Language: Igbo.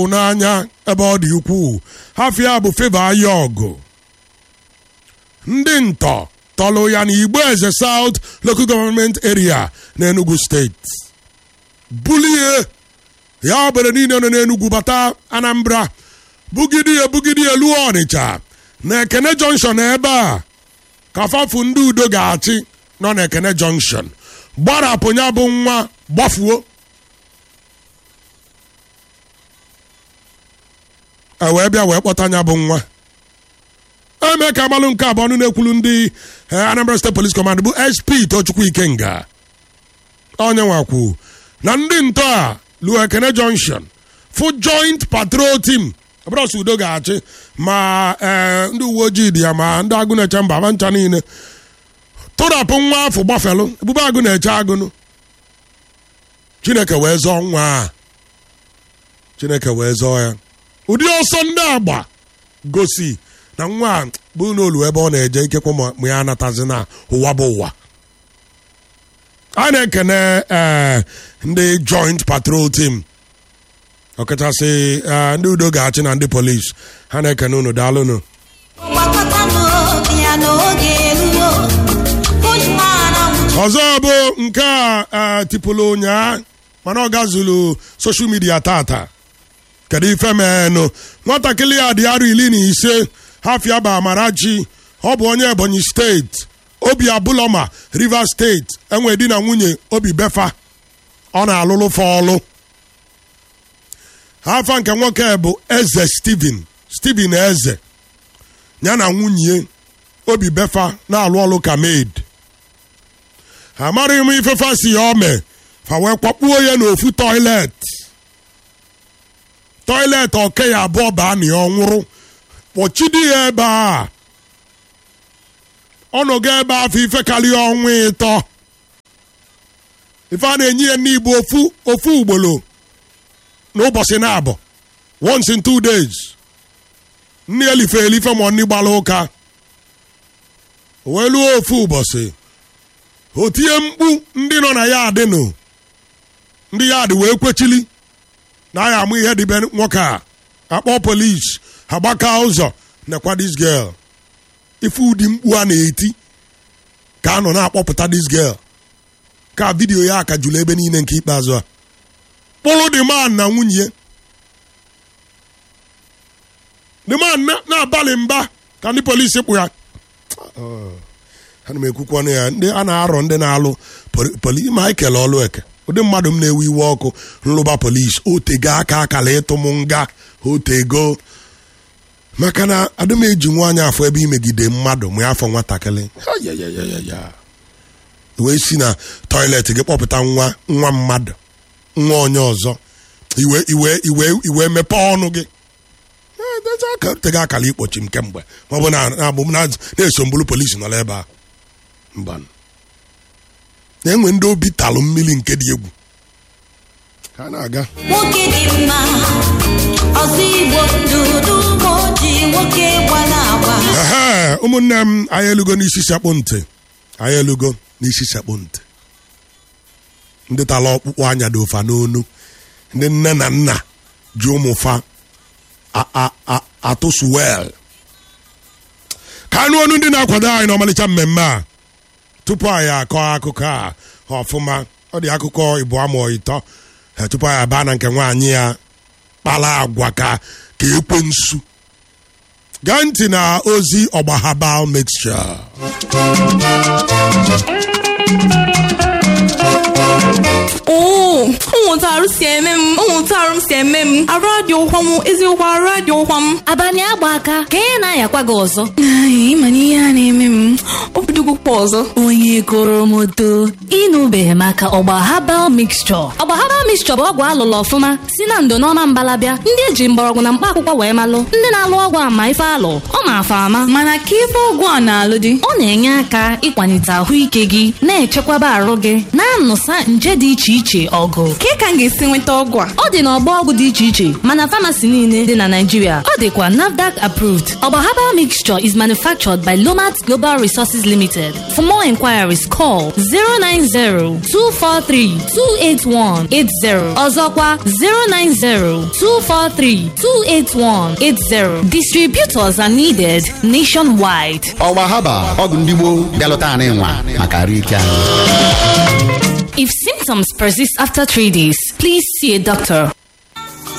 n'anya ebe ọ dị ukwuu hafia bụ feva aya ọgụ ndị ntọ tọlụ ya na igbo eze south local government area n'enugu steeti bulie ya obere niile nọ n'enugwu bata anambra bugidi ya bugidi elu ọnịcha na ekene junction ebe a ka fafu ndị udo ga-achị nọ na ekene junction gbarapụ ya bụ nwa gbafuo e wee bịa wee kpọta ya bụ nwa eme ka amalụ nke abụọ ọnụ na-ekwulu ndị eh, anambra state police command bụ sp tochukwu ikenga onye nwakwu na ndị ntọ a luo ekene junction fụ joint patrol team ọbụrọsọ udo ga-achị ma eh, ndị uwe ojii dị ya ma ndị agụ na-eche mba ma ncha niile tụrapụ nwa afọ gbafelụ ebube agụ na-eche agụnụ chineke wee zọọ nwa a chineke wee zọọ ya ụdị ọsọ ndị agba gosi na nwa a bụ n'olu ebe ọ na-eje ikekwe ma ma ya anatazi na ụwa bụ ụwa a na-ekene eh, ndị joint patrol team ọkachasị eh, ndị udo ga-achị na ndị polis ha na-ekene unu daalụnụ gbakọta n'obi ya n'oge eruo Bushman anwụchi ọzọ bụ nke a eh, tipụlụ ụnyaa mana ọ gazulu soshal midia tata kedu ife menụ nwatakịrị ya dị arọ iri na ise hafia ba amarachi ọ bụ onye ebonyi steeti obi abụlọma rivers steeti enwe di na nwunye obi befa ọ na-alụlụ fa ọlụ afa nke nwoke bụ eze steven steven eze ya na nwunye obi befa na-alụ ọlụ ka maid amaghị m ifefa si ya ome fa wee kwakpuo ya n'ofu toilet toilet oke ya abụọ baa na ya ọ nwụrụ kpọchidi ya ebe a ọnọgo ebe afọ ife karịa ọnwa ịtọ ife a na-enye ya n'igbo ofu ofu ugboro n'ụbọchị na-abụ once in two days nne elife elife ma nni gbara ụka o wee lụọ ofu ụbọchị o tinye mkpu ndị nọ na ya adịnụ ndị ya adị wee kwechili na ya amụ ihe dịbe nwoke a akpọ polis agbaka ụzọ nekwa this girl ife ụdị mkpu a na-eti ka a nọ na-akpọpụta this girl ka vidiyo ya aka jụrụ ebe niile nke ikpeazụ a kpụrụ the man na nwunye the man na- na-abalị mba ka ndị polisi kpụ ya ana m ekwukwu ọnụ ya ndị a na-arọ ndị na-alụ poli- poli ma ekele ọlụ eke ụdị mmadụ m na-ewe iwe ọkụ nlụba polis otego aka akala ịtụ m nga otego maka na adị m eji nwaanyị afọ ebe imegide mmadụ ma afọ nwatakịrị Ayayayaya. wee si na toilet gị kpọpụta nwa nwa mmadụ nwa onye ọzọ iwe iwe iwe iwe mepee ọnụ gị Eh, dezi aka- otego akala ikpochi m kemgbe ma ọ bụ na abụ m na- na-eso mbulu polisi nọ ebe a mba na-enwe ndị obi talụ mmiri nke dị egwu ha na-aga nwoke dị mma ọzọ igbo dudu ma oji nwoke gbara agba ehe ụmụnne m anyị elugo n'isi sekpụ ntị anyị elugo n'isi sekpụ ntị ndị tala ọkpụkpụ anya dị ụfa n'onu ndị nne na nna ji ụmụfa a- a- a- atụsu wel ka anụ ọnụ ndị na-akwado anyị n'ọmalịcha mmemme a tupu anyị akọ akụkọ a ọfụma ọ dị akụkọ ịbụ ama ịtọ eh, tupu anyị abaa na nke nwaanyị ya kpala agwa ka ka ekwe nsu gaa ntị na ozi ọgbahaba mixture oo ụmụntarụ si eme m ụmụntarụ m si eme m arụ adị ụkwa m eziokwu arụ adị ụkwa m abalị agba aka ka ị na-ayakwa gị ọzọ Ai, ịma na ihe a na-eme m obidogokwa ọzọ onye goro m odo ịnụbeghị maka ọgba habal mixture ọgba habal mixture bụ ọgwụ alụlụ ọfụma si na ndo n'ọma mbalabịa ndị eji mgbọrọgwụ na mkpa akwụkwọ wee malụ ndị na-alụ ọgwụ ama ife alụ ọ ma-afa ama mana ka ife ọgwụ a na-alụ dị ọ na-enye aka ịkwalite ahụike gị na-echekwaba arụ gị na-anụsa na-alụso nje dị iche iche ọgụ Ke ka m ga-esi nweta ọgwụ a? ọ dị n'ọgbọ ọgwụ dị iche iche mana famasi niile dị na Naịjirịa ọ dịkwa NAFDAC approved ọgba herbal mixture is manufactured by Lomat Global Resources Limited for more inquiries call 090-243-28180 ọzọkwa 090-243-28180 distributors are needed nationwide ọgba haba ọgwụ ndị gboo bịalụta anyị nwa maka arụ ike anyị if symptoms persist after three days please see a doctor